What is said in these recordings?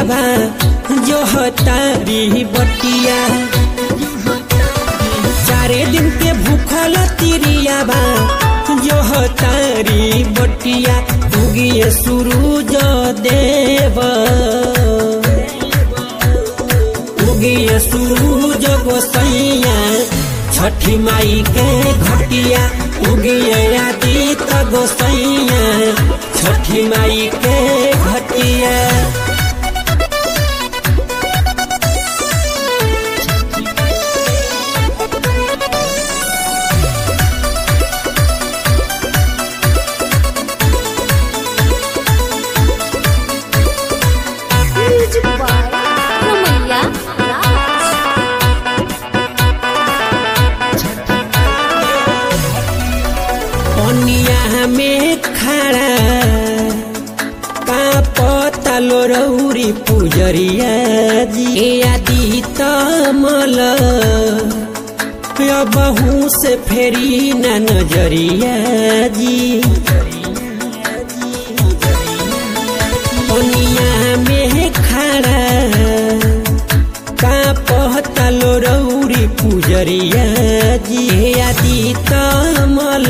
बा जो तारी बटिया चारे दिन के भूखल तिरिया बा जो तारी बटिया उगिए सूरज देव उगिए सूरज गोसैया छठी माई के घटिया उगिए आदित गोसैया छठी माई के घटिया Music by Ramaiya Raj. पनिया में खड़ा का पतलो रौरी पुजरिया जी ए आदि तमल बहू से फेरी न नजरिया जी पनिया में खड़ा का पहतलो रौरी पुजरिया जी आदि तमल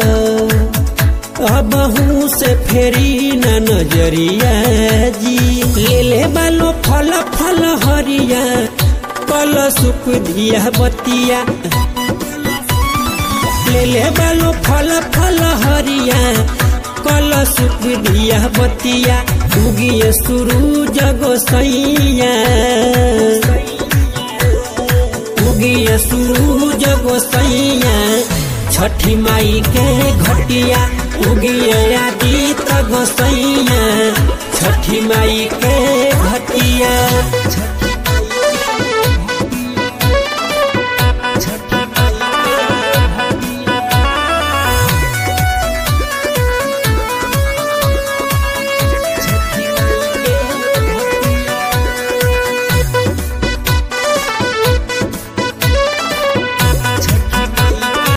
अबहू से फेरी न नजरिया जी ले ले बालो फल फल हरिया कल सुख दिया बतिया ले ले बालो फल फल हरिया कल सुख दिया बतिया उगिए सूरज गोसैया उगिए सूरज गोसैया छठी माई के घटिया उगिए आदित गोसैया छठी माई के